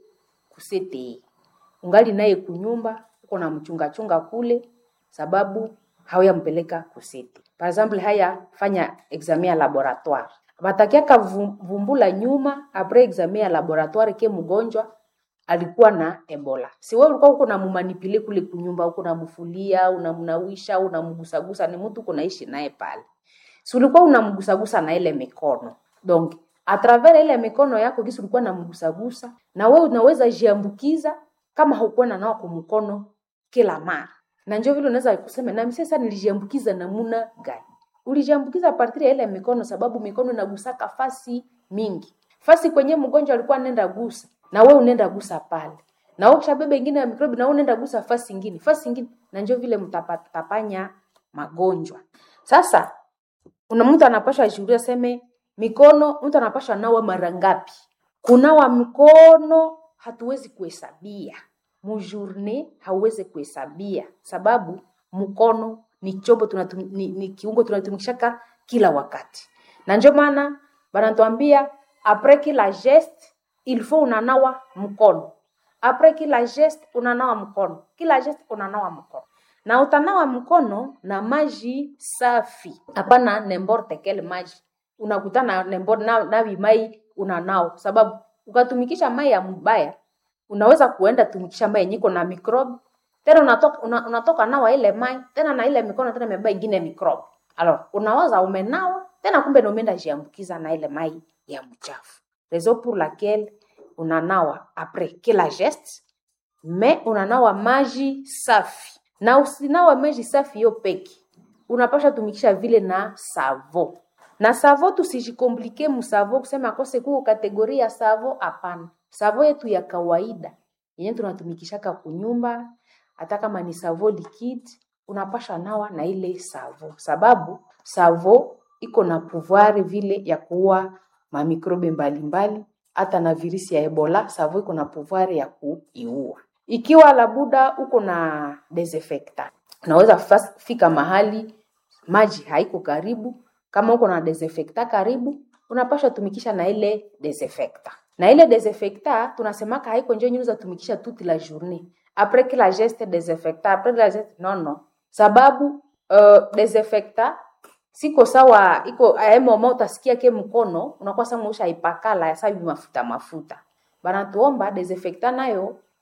kusete ungali naye kunyumba uko na mchungachunga kule sababu hawayampeleka kusete par exemple haya fanya examen ya laboratoire batakiaka vu- vumbula nyuma apres examen ya laboratoire ke mgonjwa alikuwa na ebola si wewe ulikuwa uko namumanipile kule kunyumba uko namfulia unamnawisha unamgusagusa ni mtu uko naishi naye pale si ulikuwa unamgusagusa na ile mikono donc a travers ile mikono yako gisi ulikuwa namgusagusa na wewe unaweza jiambukiza kama haukuwa na nao kumkono kila mara na njo vile unaweza kusema na sasa nilijiambukiza namuna gani ulijiambukiza partiri ya ile mikono sababu mikono inagusaka fasi mingi fasi kwenye mgonjwa alikuwa nenda gusa na wewe unaenda gusa pale na wewe ukishabeba ingine ya mikrobi na wewe unaenda gusa fasi ingine fasi ingine na njo vile mtapanya magonjwa sasa kuna mtu anapashwa ashuhudia seme mikono mtu anapashwa nawa mara ngapi kunawa mkono hatuwezi kuhesabia mujourne hauwezi kuhesabia sababu mkono ni chombo tunatum, ni, ni kiungo tunatumikishaka kila wakati na ndio maana banatuambia apres kila geste il faut unanawa mkono apres kila geste unanawa mkono kila geste unanawa mkono na utanawa mkono na maji safi hapana nemborte kele maji unakutana nembor na, nawi mai unanao sababu ukatumikisha mai ya mbaya unaweza kuenda tumikisha mai yenye iko na microbe tena unatoka, una, unatoka nawa ile mai tena na ile mikono tena imebeba ingine microbe alors unawaza umenawa tena kumbe na umeenda jiambukiza na ile mai ya mchafu raison pour laquelle unanawa après kila geste me unanawa maji safi na usinawa maji safi hiyo peki unapasha tumikisha vile na savo na savo tusijikomplike musavo kusema akose kuko kategori ya savo hapana savo yetu ya kawaida yenye tunatumikishaka kunyumba hata kama ni savo liquide unapasha nawa na ile savo sababu savo iko na pouvoir vile ya kuua mamikrobe mbalimbali hata na virisi ya ebola savo iko na pouvoir ya kuiua ikiwa labuda uko na desinfectant unaweza fas- fika mahali maji haiko karibu kama uko na desinfectant karibu unapasha tumikisha na ile desinfectant na ile desinfectant tunasemaka haiko njo nyuza tumikisha toute la journée après que la geste desinfectant après la geste non non sababu uh, desinfectant siko sawa iko aemoma utasikia ke mkono unakuwa sama ushaipakala sabi mafuta mafuta banatuomba desinfectant nayo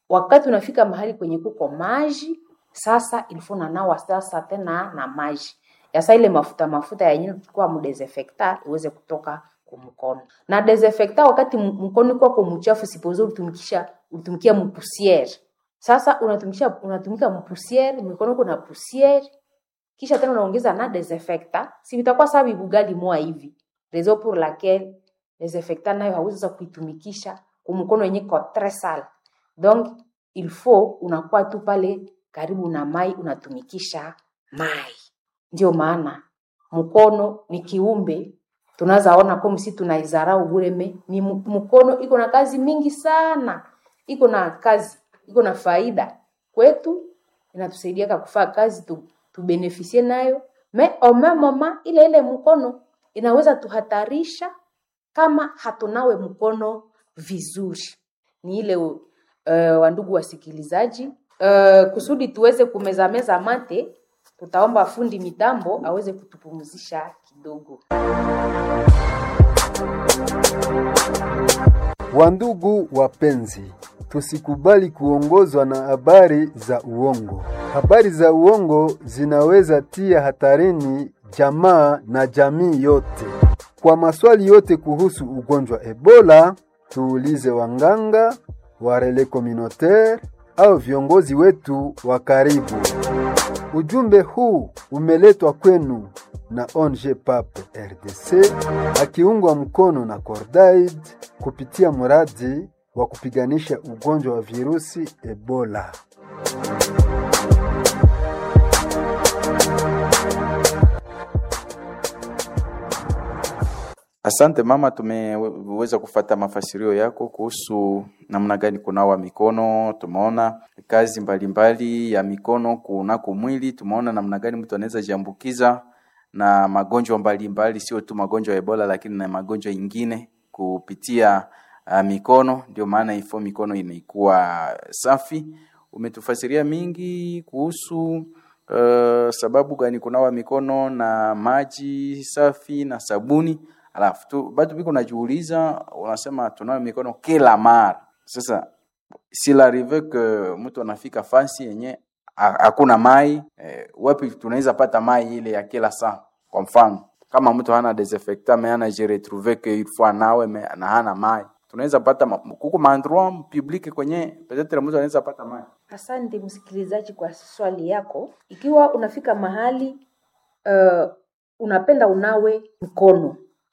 wakati unafika mahali kwenye kuko maji sasa ilifo nanawa sasa tena na maji yasa ile mafuta mafuta yenyewe tulikuwa mdesinfecta iweze kutoka kumkono na desinfecta wakati m- mkono iko kwa mchafu sipozo utumikisha utumikia mpusiere sasa unatumikisha unatumika mpusiere mikono kuna pusiere kisha tena unaongeza na desinfecta si vitakuwa sawa vibugali moa hivi raison pour laquelle desinfecta nayo hauwezi sasa kuitumikisha kumkono yenye ko tres sale donc il faut unakuwa tu pale karibu na mai unatumikisha mai ndio maana mkono ni kiumbe tunaweza ona kama si tunaizarau bureme ni mu- mkono iko na kazi mingi sana iko na kazi iko na faida kwetu inatusaidia kufaa kazi tu, tubenefisie nayo me au même moment ile ile mkono inaweza tuhatarisha kama hatunawe mkono vizuri ni ile uh, wandugu wasikilizaji uh, kusudi tuweze kumezameza mate tutaomba fundi mitambo aweze kutupumzisha kidogo Wandugu wapenzi, tusikubali kuongozwa na habari za uongo. Habari za uongo zinaweza tia hatarini jamaa na jamii yote. Kwa maswali yote kuhusu ugonjwa Ebola, tuulize wanganga, warele communautaire au viongozi wetu wa karibu. Ujumbe huu umeletwa kwenu na ONG PAP RDC akiungwa mkono na Cordaid kupitia mradi wa kupiganisha ugonjwa wa virusi Ebola. Asante mama, tumeweza kufata mafasirio yako kuhusu namna gani kunawa mikono. Tumeona kazi mbalimbali ya mikono kunako mwili, tumeona namna gani mtu anaweza jiambukiza na magonjwa mbalimbali, sio tu magonjwa ya Ebola, lakini na magonjwa ingine kupitia uh, mikono. Ndio maana ifo mikono inaikuwa safi. Umetufasiria mingi kuhusu uh, sababu gani kunawa mikono na maji safi na sabuni alafu tu bado biko najiuliza, unasema tunawe mikono kila mara. Sasa s'il arrive que mtu anafika fasi yenye ha- hakuna mai eh, wapi tunaweza pata mai ile ya kila saa? Kwa mfano kama mtu hana desinfectant mais ana je retrouve que il faut anawe me, na hana mai, tunaweza pata ma- kuko maendroit public kwenye peut-être mtu anaweza pata mai. Asante msikilizaji kwa swali yako. Ikiwa unafika mahali uh, unapenda unawe mkono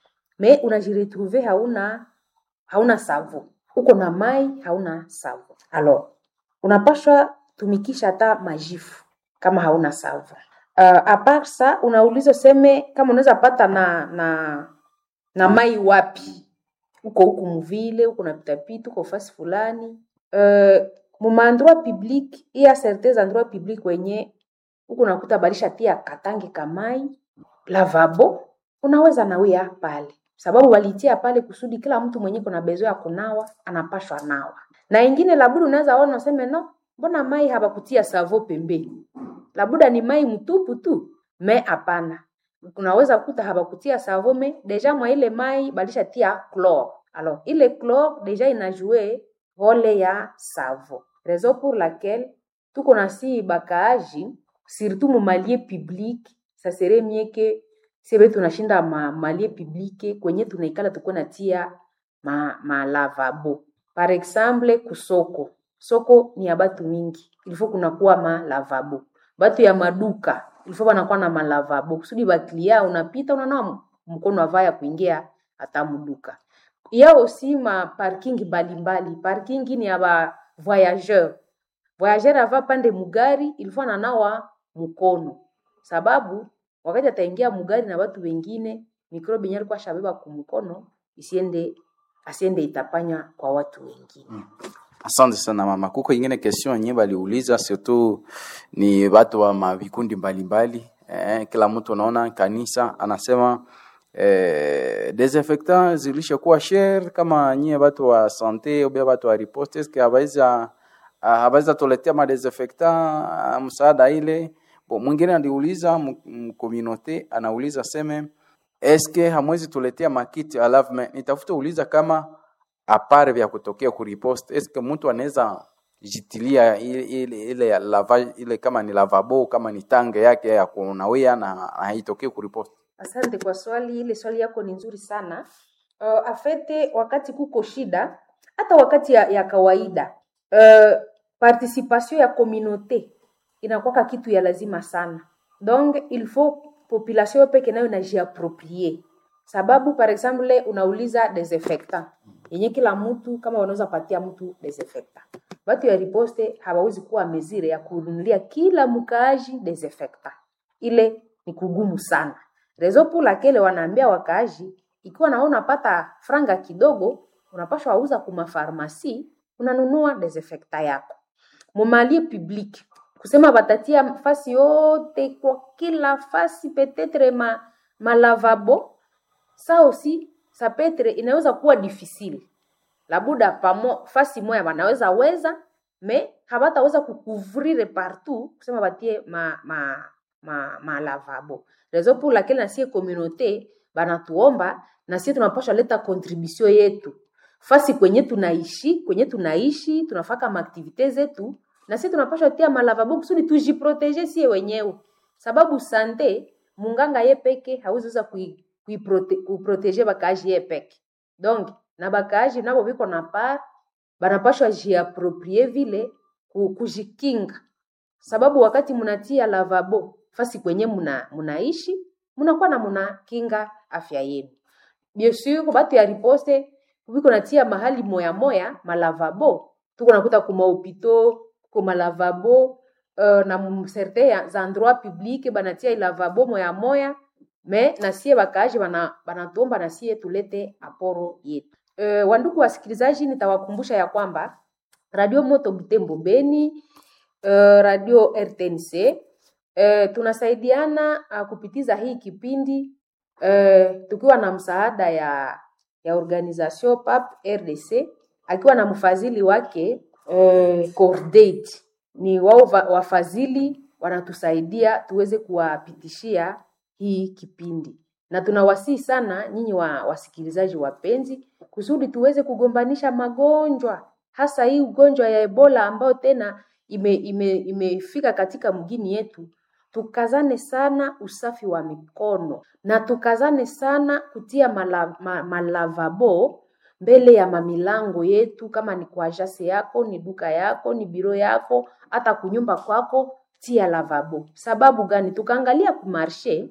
me unajiretrouve hauna hauna savo, uko na mai hauna savo, alors unapashwa tumikisha hata majifu kama hauna savo. Uh, apart sa unauliza useme kama unaweza pata na na na mai wapi uko huku muvile uko napitapita uko fasi fulani uh, mumaendroit public iya certains endroit public wenye huku nakuta balisha tia katangi kamai lavabo unaweza nawia pale sababu walitia pale kusudi kila mtu mwenye kuna bezo ya kunawa anapashwa nawa na ingine labuda unaweza ona useme no mbona mai habakutia savo pembeni labuda ni mai mtupu tu me hapana unaweza kuta habakutia savo me deja mwa ile mai balisha tia chlore alors ile chlore deja inajue role ya savo raison pour laquelle tuko na si bakaaji surtout mu malie public ça serait mieux que sebe tunashinda ma malie publique kwenye tunaikala tukuwe natia ma, ma lavabo par exemple kusoko soko ni ya batu mingi ilifo kunakuwa ma lavabo batu ya maduka ilifo banakuwa na malavabo kusudi baklia unapita unanawa mkono avaa ya kuingia hata muduka ya aussi ma parking mbalimbali parking ni ya ba voyageur voyageur ava pande mugari ilifo ananawa mkono sababu wakati ataingia mugari na watu wengine mikrobi yenye alikuwa shabeba kumkono isiende asiende itapanya kwa watu wengine Asante sana mama. Kuko ingine question yenye baliuliza surtout ni watu wa mavikundi mbalimbali eh, kila mtu anaona kanisa anasema eh, desinfectant zilishakuwa share kama nyie watu wa sante au watu wa riposte eske habaiza habaiza tuletea ma desinfectant ah, msaada ile Bo, mwingine aliuliza mkominote anauliza seme eske hamwezi tuletea makiti alafu me- nitafuta uliza kama apare vya kutokea kuripost eske mtu anaweza jitilia ile, ile, ile, ya lava, ile kama ni lavabo kama ni tange yake ya kunawia na na haitokee kuripoti Asante kwa swali, ile swali yako ni nzuri sana. Uh, afete wakati kuko shida, hata wakati ya, ya kawaida uh, participation ya communauté inakuwaka kitu ya lazima sana, donc il faut population peke nayo inajiaproprie, sababu par exemple unauliza desinfectant yenye kila mtu kama wanaweza patia mtu desinfectant, watu ya riposte hawawezi kuwa mezire ya kununulia kila mkaaji desinfectant, ile ni kugumu sana rezo pour laquelle wanaambia wakaaji ikiwa nawe unapata franga kidogo unapashwa wauza kuma farmasi unanunua desinfectant yako mumalie public kusema batatia fasi yote kwa kila fasi petetre ma, malavabo sa aussi sa petre inaweza kuwa difficile labuda pamo fasi moya wanaweza weza me habataweza kukuvrire partout kusema batie ma, ma, ma, ma lavabo rezo pour laquelle nasie communauté banatuomba nasie tunapasha leta contribution yetu fasi kwenye tunaishi kwenye tunaishi tunafaka maaktivite zetu na sisi tunapasha tia malavabo kusudi tujiprotege sie wenyewe sababu sante munganga ye peke hawezi kui, kui prote, kuprotege bakaaji ye peke donc na bakaaji nabo biko na par banapashwa jiaproprie vile ku- kujikinga sababu wakati munatia lavabo fasi kwenye muna, munaishi munakuwa na munakinga afya yenu bien sur batu ya riposte biko natia mahali moya moya malavabo tuko nakuta kumahopito ko malavabo uh, na mu- certain za endroit public banatia ilavabo moya moya me nasie bakaaji bana- banatuomba nasie tulete aporo yetu uh, wandugu wasikilizaji nitawakumbusha ya kwamba radio moto butembo beni uh, radio rtnc uh, tunasaidiana uh, kupitiza hii kipindi uh, tukiwa na msaada ya ya organisation pap rdc akiwa na mfadhili wake uh, cordate ni wao va- wafadhili wanatusaidia tuweze kuwapitishia hii kipindi na tunawasihi sana nyinyi wa wasikilizaji wapenzi kusudi tuweze kugombanisha magonjwa hasa hii ugonjwa ya ebola ambayo tena imefika ime, ime imefika katika mgini yetu tukazane sana usafi wa mikono na tukazane sana kutia mala, ma, malavabo mbele ya mamilango yetu kama ni kwa jase yako ni duka yako ni biro yako hata kunyumba kwako tia lavabo sababu gani tukaangalia kumarshe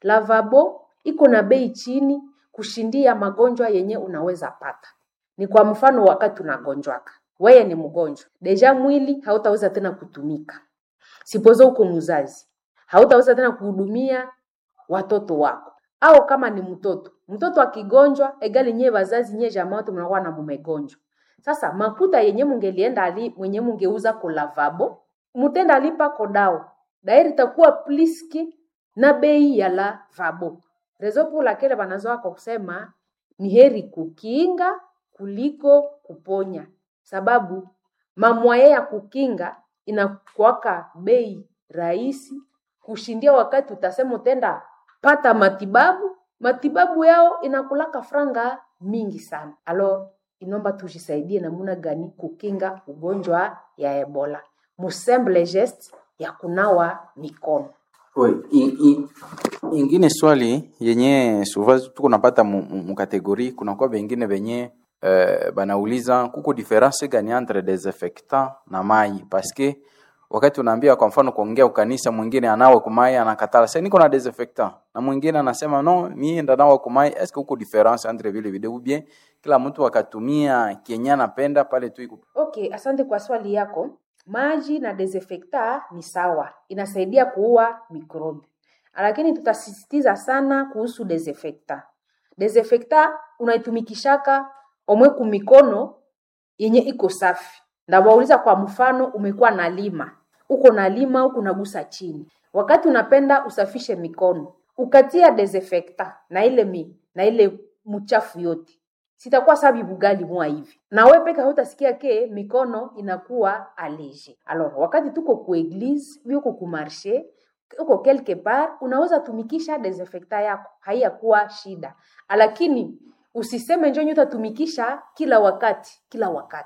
lavabo iko na bei chini kushindia magonjwa yenye unaweza pata ni kwa mfano wakati unagonjwaka weye ni mgonjwa deja mwili hautaweza tena kutumika sipozo uko mzazi hautaweza tena kuhudumia watoto wako au kama ni mtoto mtoto akigonjwa egali nyie wazazi nyie jamaa wote mnakuwa na mumegonjwa sasa makuta yenye mungelienda ali mwenye mungeuza ko lavabo mutenda alipa kodao dairi itakuwa pliski na bei ya lavabo rezo pour laquelle wanazoa kwa kusema ni heri kukinga kuliko kuponya sababu mamwaye ya kukinga inakuwaka bei rahisi kushindia wakati utasema utenda pata matibabu matibabu yao inakulaka franga mingi sana alo inomba tujisaidie namuna gani kukinga ugonjwa ya ebola musemble geste ya kunawa mikono Oui, i- i- ingine swali yenye suva tuko napata mu- mu- mukategori kunakuwa bengine benye eh, banauliza kuko difference gani entre desinfectant na mai paske wakati unaambia kwa mfano kuongea ukanisa mwingine anawe kumai anakatala sasa niko na desinfectant na mwingine anasema no mimi ndanawa kumai est ce que kuko difference entre vile vile ou bien kila mtu akatumia kenye anapenda pale tu iko okay asante kwa swali yako maji na desinfectant ni sawa inasaidia kuua mikrobi lakini tutasisitiza sana kuhusu desinfectant desinfectant unaitumikishaka omwe kumikono yenye iko safi ndawauliza kwa mfano umekuwa na lima uko na lima huku unagusa chini wakati unapenda usafishe mikono ukatia desinfectant na ile mi, na ile mchafu yote sitakuwa sabi bugali mwa hivi na we peke hautasikia ke mikono inakuwa alege alors wakati tuko ku eglise uko ku marché uko quelque part unaweza tumikisha desinfectant yako haiyakuwa shida lakini usiseme njo utatumikisha kila wakati kila wakati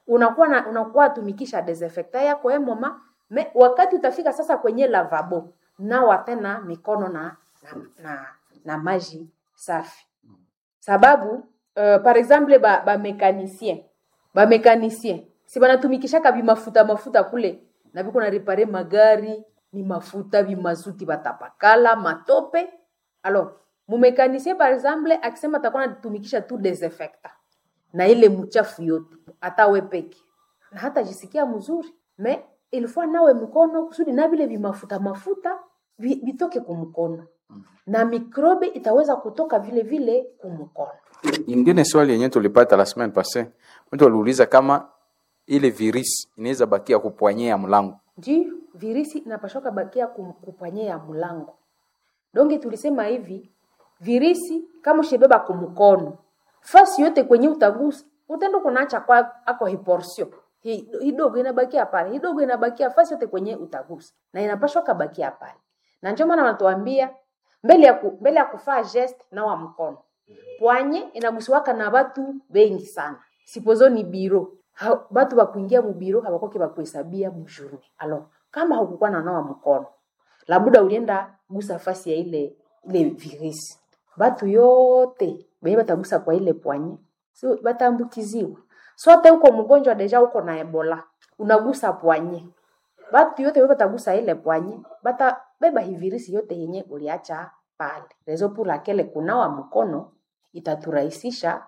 unakuwa na unakuwa tumikisha desinfectant yako eh mama me, wakati utafika sasa kwenye lavabo nawa tena mikono na na, na, na maji safi sababu uh, par exemple ba, ba mécanicien ba mécanicien si banatumikishaka bimafuta mafuta kule na biko na repare magari ni mafuta bimazuti batapakala matope alors mumekanisien par exemple akisema atakuwa anatumikisha tu desinfectant na ile mchafu yote hata we peke na hata jisikia mzuri me ilikuwa nawe mkono kusudi na vile vimafuta mafuta vi- vitoke kumkono na mikrobe itaweza kutoka vile vile kumkono ingine swali yenye tulipata la semaine passée mtu aliuliza kama ile virus inaweza bakia kupwanyea mlango ndio virisi inapashoka bakia kum- kupanyea mlango donge tulisema hivi virisi kama ushebeba kumkono fasi yote kwenye utagusa utendo kunaacha kwa ako hiporsio Hi- hidogo inabakia pale hidogo inabakia fasi yote kwenye utagusa na inapashwa kabakia pale na ndio maana wanatuambia mbele ya ku, mbele ya kufaa geste na wa mkono pwanye inagusiwaka na batu bengi sana sipozo ni biro ha, batu bakuingia mubiro habakoke bakuhesabia mujurni alo kama hakukuwa na nawa mkono labuda ulienda gusa fasi ya ile ile virisi batu yote benye batagusa kwa ile pwanye si bataambukiziwa sote huko mgonjwa deja uko na ebola unagusa pwanye batu yote beba batagusa ile pwanye bata beba hivirisi yote yenye uliacha pale rezo pour laquelle kunawa mkono itaturahisisha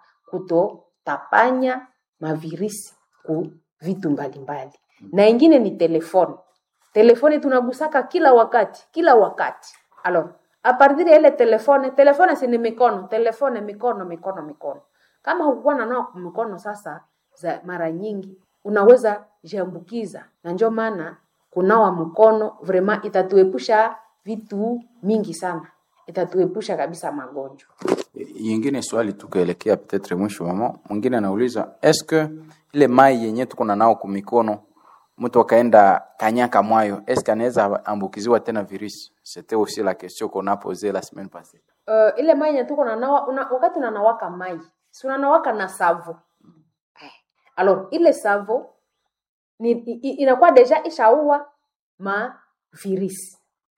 kutotapanya mavirisi ku vitu mbalimbali na ingine ni telefoni telefoni tunagusaka kila wakati kila wakati alors a partir ya ile telefone telefone si ni mikono telefone mikono mikono mikono kama hukuwa na nao mikono sasa za mara nyingi unaweza jiambukiza na ndio maana kunawa mkono vraiment itatuepusha vitu mingi sana itatuepusha kabisa magonjwa yingine swali tukaelekea petetre mwisho mama mwingine anauliza eske ile mai yenye tuko na nao kumikono mtu akaenda kanyaka mwayo eske anaweza ambukiziwa tena virus c'était aussi la question qu'on a posée la semaine passée uh, ile mai yenye tuko nanawa una, wakati unanawaka mai si unanawaka na savo eh. alors ile savo ni, i, i- inakuwa deja ishaua ma virisi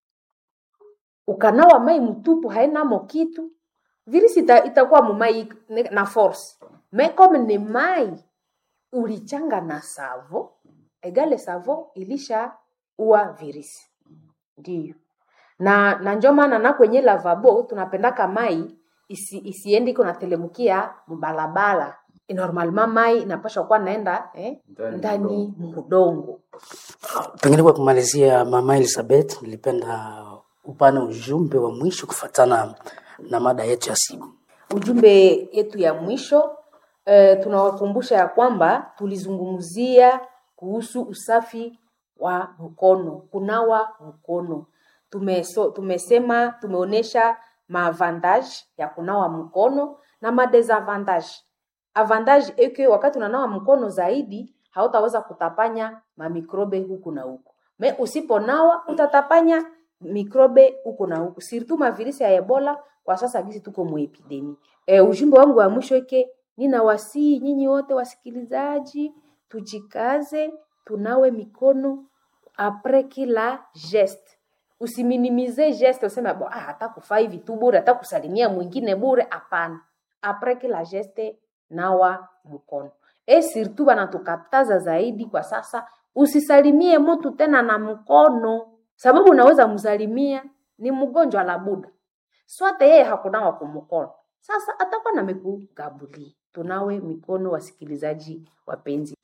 ukanawa mai mtupu hainamo kitu virisi ita, itakuwa mumai ne- na force me comme ni mai ulichanga na savo egale savo ilisha ua virisi ndio na na njo maana na kwenye lavabo tunapendaka mai isi, isiende iko natelemukia mbalabala normalement mai inapashwa kuwa naenda eh, Ndani ndani mudongo Pengine kwa kumalizia, Mama Elizabeth, nilipenda upane ujumbe wa mwisho kufatana na mada yetu ya siku. ujumbe yetu ya mwisho eh, tunawakumbusha ya kwamba tulizungumzia kuhusu usafi wa mkono kunawa mkono Tumeso, tumesema tumeonyesha maavantage ya kunawa mkono na madesavantage avantage eke wakati unanawa mkono zaidi hautaweza kutapanya mamikrobe huku na huku me usiponawa utatapanya mikrobe huku na huku sirtu mavirisi ya ebola kwa sasa gisi tuko muepidemi e, ujumbe wangu wa mwisho ike ninawasii nyinyi wote wasikilizaji tujikaze tunawe mikono apres kila geste usiminimize geste useme bo ah, hata kufaa hivi tu bure hata kusalimia mwingine bure hapana apres kila geste nawa mkono e surtout banatukataza zaidi kwa sasa usisalimie mtu tena na mkono sababu unaweza msalimia ni mgonjwa la buda swate yeye hakunawa kumkono sasa atakuwa namekugabulia tunawe mikono wasikilizaji wapenzi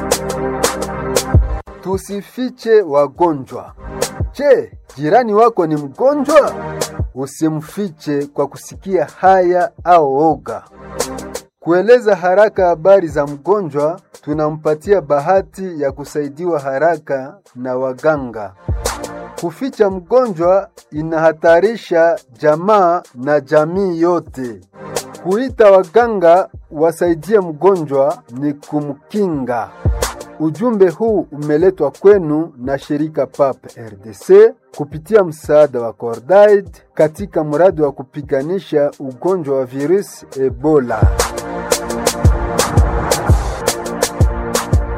Tusifiche wagonjwa. Je, jirani wako ni mgonjwa? Usimfiche kwa kusikia haya au oga. Kueleza haraka habari za mgonjwa, tunampatia bahati ya kusaidiwa haraka na waganga. Kuficha mgonjwa inahatarisha jamaa na jamii yote. Kuita waganga wasaidie mgonjwa ni kumkinga. Ujumbe huu umeletwa kwenu na shirika PAP RDC kupitia msaada wa Cordaid katika mradi wa kupiganisha ugonjwa wa virusi Ebola.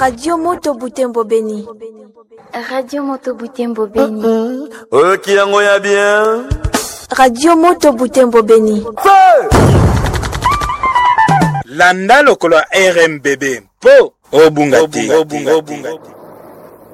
Radio Moto Butembo Beni. Radio Moto Butembo Beni. oyoki yango ya bien Radio Moto Butembo Beni. landa lokolo ya rmbb mpo obunga te